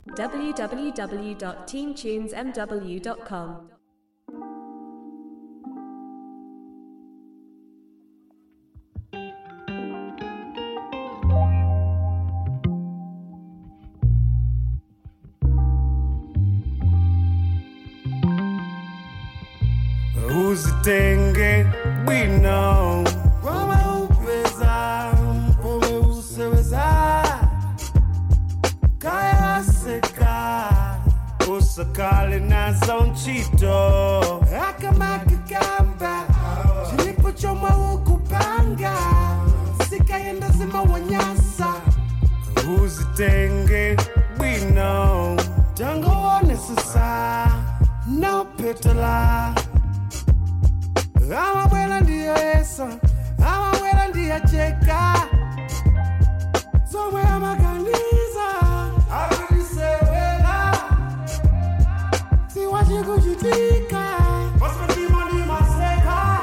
www.teamtunesmw.com. uzitenge bwino wama upeza mpume useweza kayaseka usakale nazo nchito akamakikamba chilipochomwa ukupanga sikayenda zima wanyasa uzitenge bwino tangoone sasa nopetela amabwela ndiyo yesa amabwela ndiyacheka zomwe amaganiza akutisewela siwachikuchitika pasimadimadimaseka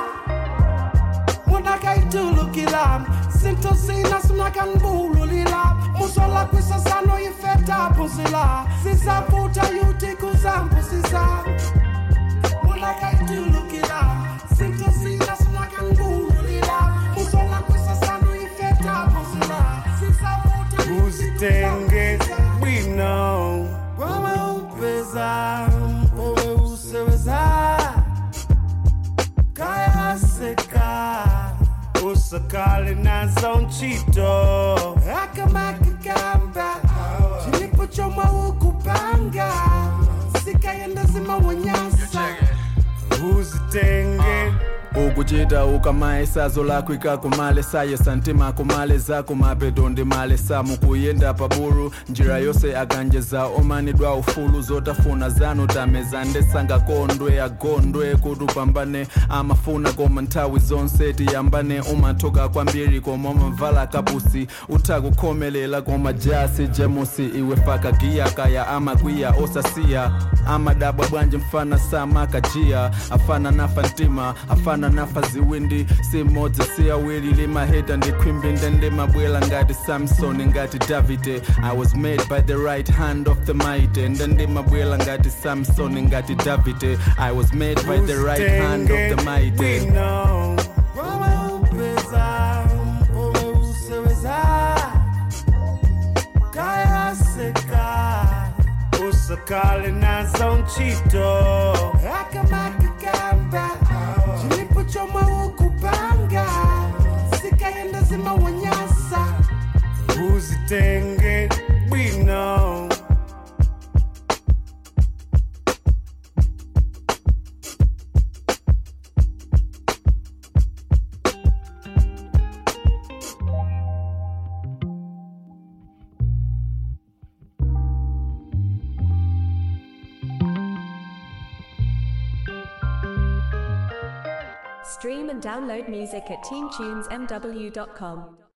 mundakaitulukila sintosina sunakanbululila musola kwisasano ifetapusila sisaputa yutikuzampusisa mundakaitulukila sintosina sunakanbululila musola kwisasano ifetapusila sisaputa uzitenge bwino wama upeza mpowe useweza kayaseka usakale nazo nchito akamakikamba chilipochomwa ukupanga sikayenda zima wanyasa uzitenge ukuchita ukamaye sazo lako ikakumale saye santima kumale zako mapeto ndi male samu kuyenda pabulu njira yonse akanjeza omanidwa ufulu zotafuna zanu tameza ndesanga kondwe agondwe kuti upambane amafuna koma nthawi zonse tiyambane umathoka kwambiri koma umamvala kapusi utha kukhomelela koma jasi jemusi iwe faka giya kaya amakwiya osasiya amadabwa bwanji mfana samakajia afana nafa ntima afana nafa ziwindi simodzi si awiri limaheta ndikhwimbi ndendimabwela ngati samson ngati davide i was made by the right hand of the mighty ndendimabwela ngati samson ngati davide i was made by the right hand of the mighty bwino wama upeza mpowe useweza kayaseka usakale nazo nchito akamakikamba chilipochomwa ukupanga sikayenda zima wanyasa uzitenge bwino Stream and download music at teamtunesmw.com.